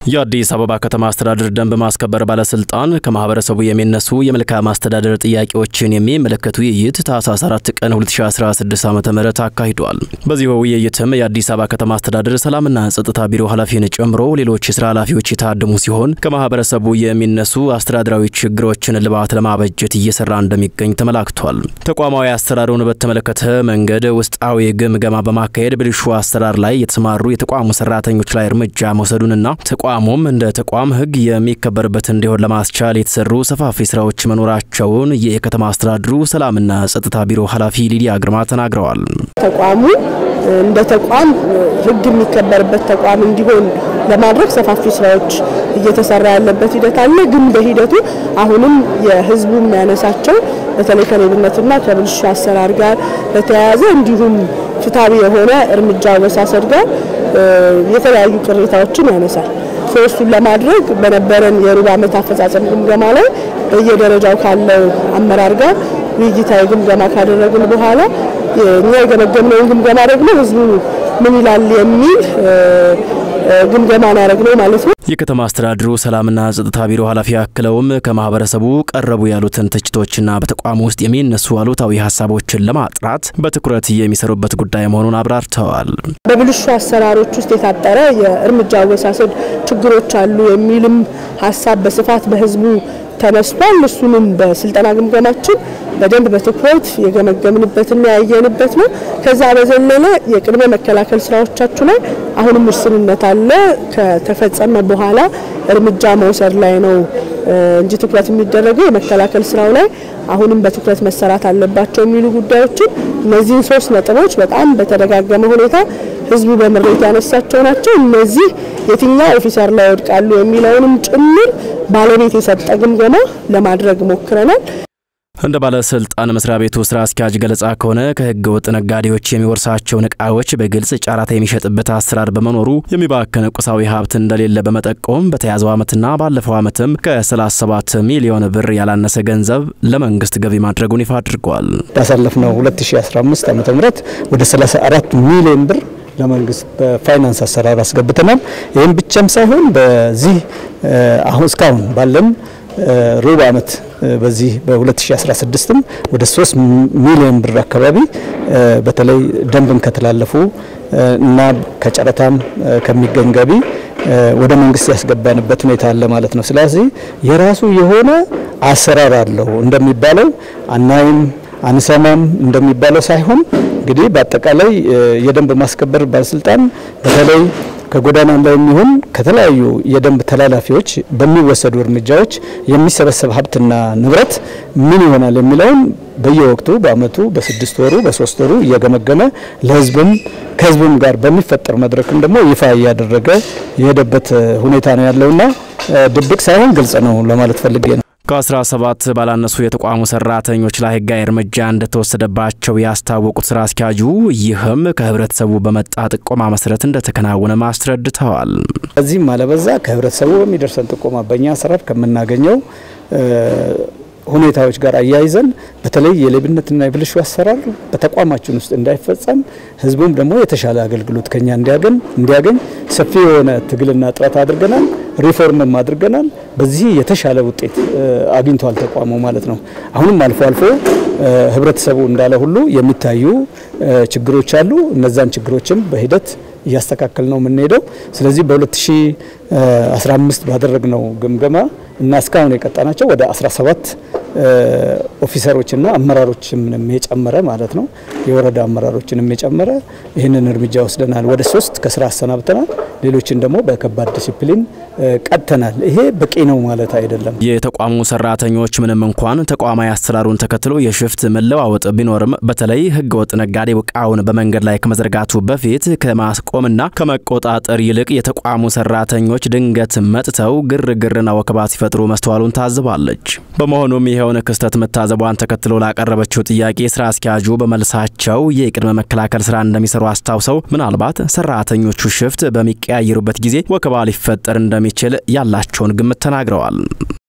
የአዲስ አበባ ከተማ አስተዳደር ደንብ ማስከበር ባለስልጣን ከማህበረሰቡ የሚነሱ የመልካም አስተዳደር ጥያቄዎችን የሚመለከቱ ውይይት ታህሳስ 4 ቀን 2016 ዓ ም አካሂዷል። በዚሁ ውይይትም የአዲስ አበባ ከተማ አስተዳደር ሰላምና ጸጥታ ቢሮ ኃላፊን ጨምሮ ሌሎች የስራ ኃላፊዎች የታደሙ ሲሆን ከማህበረሰቡ የሚነሱ አስተዳደራዊ ችግሮችን ልባት ለማበጀት እየሰራ እንደሚገኝ ተመላክቷል። ተቋማዊ አሰራሩን በተመለከተ መንገድ ውስጣዊ ግምገማ በማካሄድ ብልሹ አሰራር ላይ የተሰማሩ የተቋሙ ሰራተኞች ላይ እርምጃ መውሰዱንና ተቋሙም እንደ ተቋም ሕግ የሚከበርበት እንዲሆን ለማስቻል የተሰሩ ሰፋፊ ስራዎች መኖራቸውን የከተማ አስተዳደሩ ሰላምና ጸጥታ ቢሮ ኃላፊ ሊዲያ ግርማ ተናግረዋል። ተቋሙ እንደ ተቋም ሕግ የሚከበርበት ተቋም እንዲሆን ለማድረግ ሰፋፊ ስራዎች እየተሰራ ያለበት ሂደት አለ። ግን በሂደቱ አሁንም የህዝቡ የሚያነሳቸው በተለይ ከሌብነትና ከብልሹ አሰራር ጋር በተያያዘ እንዲሁም ፍትሐዊ የሆነ እርምጃ አወሳሰድ ጋር የተለያዩ ቅሬታዎችን ያነሳል። ሶስቱን ለማድረግ በነበረን የሩብ ዓመት አፈጻጸም ግምገማ ላይ በየደረጃው ካለው አመራር ጋር ውይይታዊ ግምገማ ካደረግን በኋላ እኛ የገመገምነውን ግምገማ ደግሞ ህዝቡ ምን ይላል የሚል ግምገማ ያደረግነው ማለት ነው። የከተማ አስተዳደሩ ሰላምና ጸጥታ ቢሮ ኃላፊ አክለውም ከማህበረሰቡ ቀረቡ ያሉትን ትችቶችና በተቋሙ ውስጥ የሚነሱ አሉታዊ ሀሳቦችን ለማጥራት በትኩረት የሚሰሩበት ጉዳይ መሆኑን አብራርተዋል። በብልሹ አሰራሮች ውስጥ የታጠረ የእርምጃ አወሳሰድ ችግሮች አሉ የሚልም ሀሳብ በስፋት በህዝቡ ተነስቷል። እሱንም በስልጠና ግምገማችን በደንብ በትኩረት የገመገምንበትና ያየንበት ነው። ከዛ በዘለለ የቅድመ መከላከል ስራዎቻችሁ ላይ አሁንም ውስንነት አለ። ከተፈጸመ በኋላ እርምጃ መውሰድ ላይ ነው እንጂ ትኩረት የሚደረገው የመከላከል ስራው ላይ አሁንም በትኩረት መሰራት አለባቸው የሚሉ ጉዳዮችን እነዚህን ሶስት ነጥቦች በጣም በተደጋገመ ሁኔታ ህዝቡ በምሬት ያነሳቸው ናቸው። እነዚህ የትኛው ኦፊሰር ላይ ይወድቃሉ የሚለውንም ጭምር ባለቤት የሰጠ ግምገማ ለማድረግ ሞክረናል። እንደ ባለስልጣን መስሪያ ቤቱ ስራ አስኪያጅ ገለጻ ከሆነ ከህገ ወጥ ነጋዴዎች የሚወርሳቸውን እቃዎች በግልጽ ጨረታ የሚሸጥበት አሰራር በመኖሩ የሚባክን ቁሳዊ ሀብት እንደሌለ በመጠቆም በተያዘው ዓመትና ባለፈው ዓመትም ከ37 ሚሊዮን ብር ያላነሰ ገንዘብ ለመንግስት ገቢ ማድረጉን ይፋ አድርጓል። ባሳለፍነው 2015 ዓ ም ወደ 34 ሚሊዮን ብር ለመንግስት በፋይናንስ አሰራር አስገብተናል። ይህም ብቻም ሳይሆን በዚህ አሁን እስካሁን ባለን ሩብ ዓመት በዚህ በ2016ም ወደ 3 ሚሊዮን ብር አካባቢ በተለይ ደንብን ከተላለፉ እና ከጨረታም ከሚገኝ ገቢ ወደ መንግስት ያስገባንበት ሁኔታ አለ ማለት ነው። ስለዚህ የራሱ የሆነ አሰራር አለው እንደሚባለው አናይም አንሰማም እንደሚባለው ሳይሆን እንግዲህ በአጠቃላይ የደንብ ማስከበር ባለስልጣን በተለይ ከጎዳና ላይ የሚሆን ከተለያዩ የደንብ ተላላፊዎች በሚወሰዱ እርምጃዎች የሚሰበሰብ ሀብትና ንብረት ምን ይሆናል የሚለውን በየወቅቱ በአመቱ በስድስት ወሩ በሶስት ወሩ እየገመገመ ለህዝብም ከህዝብም ጋር በሚፈጠር መድረክም ደግሞ ይፋ እያደረገ የሄደበት ሁኔታ ነው ያለውና ድብቅ ሳይሆን ግልጽ ነው ለማለት ፈልጌ ነው። ከ17 ባላነሱ የተቋሙ ሰራተኞች ላይ ህጋዊ እርምጃ እንደተወሰደባቸው ያስታወቁት ስራ አስኪያጁ ይህም ከህብረተሰቡ በመጣ ጥቆማ መሰረት እንደተከናወነ አስረድተዋል። እዚህም አለበዛ ከህብረተሰቡ በሚደርሰን ጥቆማ በእኛ አሰራር ከምናገኘው ሁኔታዎች ጋር አያይዘን በተለይ የሌብነትና የብልሹ አሰራር በተቋማችን ውስጥ እንዳይፈጸም ህዝቡም ደግሞ የተሻለ አገልግሎት ከኛ እንዲያገኝ እንዲያገኝ ሰፊ የሆነ ትግልና ጥረት አድርገናል። ሪፎርምም አድርገናል። በዚህ የተሻለ ውጤት አግኝቷል ተቋሙ ማለት ነው። አሁንም አልፎ አልፎ ህብረተሰቡ እንዳለ ሁሉ የሚታዩ ችግሮች አሉ። እነዛን ችግሮችም በሂደት እያስተካከል ነው የምንሄደው። ስለዚህ በ2015 ባደረግነው ግምገማ እና እስካሁን የቀጣናቸው ወደ 17 ኦፊሰሮችና አመራሮችንም የጨመረ ማለት ነው የወረዳ አመራሮችንም የጨመረ ይህንን እርምጃ ወስደናል። ወደ ሶስት ከስራ አሰናብተናል። ሌሎችን ደግሞ በከባድ ዲሲፕሊን ቀጥተናል። ይሄ በቂ ነው ማለት አይደለም። የተቋሙ ሰራተኞች ምንም እንኳን ተቋማዊ አሰራሩን ተከትሎ የሽፍት መለዋወጥ ቢኖርም በተለይ ህገወጥ ነጋዴ እቃውን በመንገድ ላይ ከመዘርጋቱ በፊት ከማስቆምና ከመቆጣጠር ይልቅ የተቋሙ ሰራተኞች ድንገት መጥተው ግርግርና ወከባ ሲፈጥሩ መስተዋሉን ታዝባለች። በመሆኑም ይኸውን ክስተት መታዘቧን ተከትሎ ላቀረበችው ጥያቄ ስራ አስኪያጁ በመልሳቸው የቅድመ መከላከል ስራ እንደሚሰሩ አስታውሰው ምናልባት ሰራተኞቹ ሽፍት በሚቀያየሩበት ጊዜ ወከባ ሊፈጠር እንደሚችል ያላቸውን ግምት ተናግረዋል።